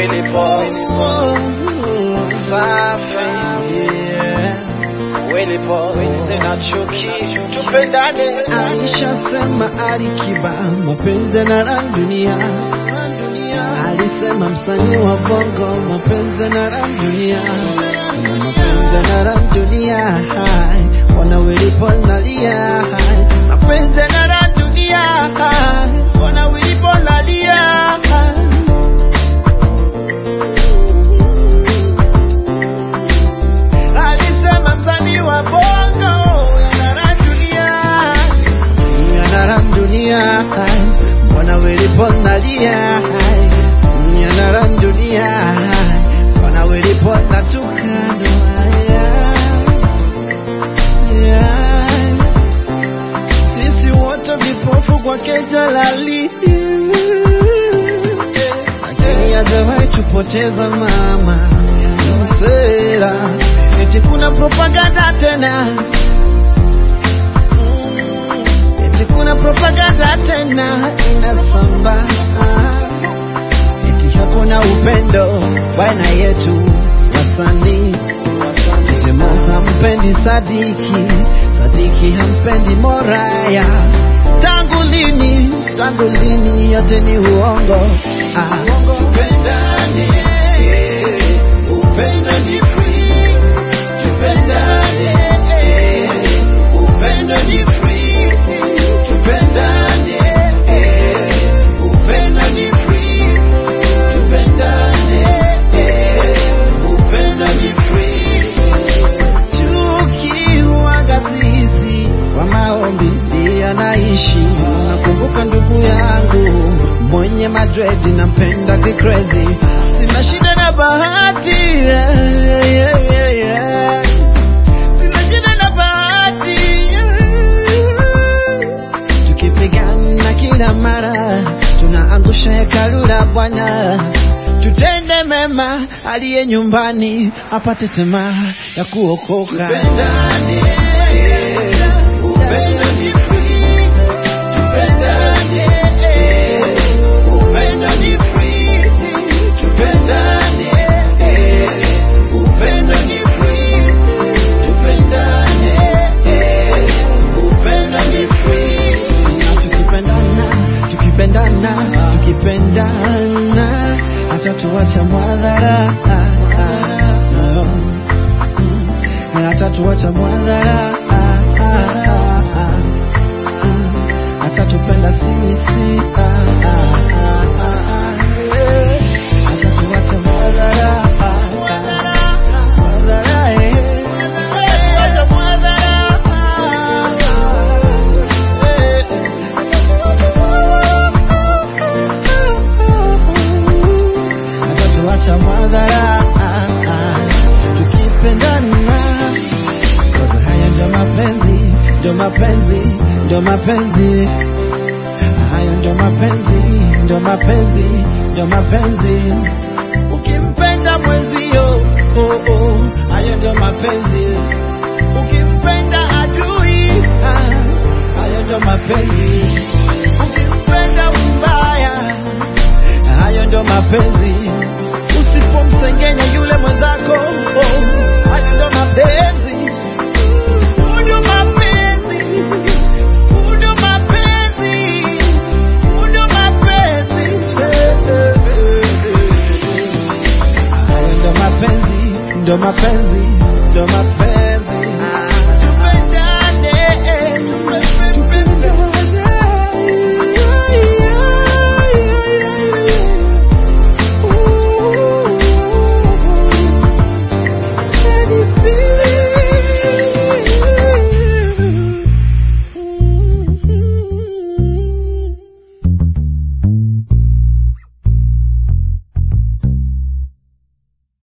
Willy Paul safi Willy Paul sina chuki tupendane Alishasema Alikiba mapenzi na la dunia, alisema msanii wa bongo mapenzi na la dunia, na mapenzi na la dunia, hai, ona Willy Paul nalia, hai, mapenzi na la dunia, hai, ona Willy Paul nalia, hai. Alisema msanii wa bongo yana dunia yana dunia mbona Willy Paul nalia yana dunia mbona Willy Paul natukana sisi wote vipofu kwake jalali lakini hajawahi tupoteza mama msera eti kuna propaganda tena eti kuna propaganda tena inasamba eti hakuna upendo baina yetu wasanii Tizemo hampendi Sadiki, Sadiki hampendi Moraya. Tangu lini, tangu lini yote ni uongo. Ah, tupendane, eh, upendo ni free. Tupendane, eh, upendo ni free. Tupendane, eh, upendo ni free. Tupendane, eh, upendo ni free. Tukiwaga sisi kwa maombi ndiyo naishi. Nakumbuka ndugu yangu mwenye madredi nampenda kikrezi, sina shida na bahati yeah, yeah, yeah, yeah. Sina shida na bahati yeah. Tukipigana kila mara tunaangusha hekalu la Bwana. Tutende mema, aliye nyumbani apate tamaa ya kuokoka. Tupendane, upendo ni free. Tupendane, upendo ni free. Tupendane, upendo ni free. Tupendane, upendo ni free. Na tukipendana, tukipendana, tukipendana, hata tuacha mwadhara hata tuacha mwadhara hata tupenda sisi hata tuacha mwadhara mwadhara eh. Tuacha mwadhara eh, eh. atatuacha mwadhara tukipendana Cause haya ndio mapenzi ndio mapenzi ndio mapenzi haya ndio mapenzi ndio mapenzi ndio mapenzi ukimpenda mwenzio oh, oh, haya ndio mapenzi ukimpenda adui ah, hayo ndio mapenzi ukimpenda mbaya hayo ndio mapenzi. Usipomsengenya yule mwenzako, oh, hayo ndio mapenzi. Huu ndio mapenzi, huu ndio mapenzi, huu ndio mapenzi. Eh, eh, eh, eh. Hayo ndio mapenzi, ndio mapenzi,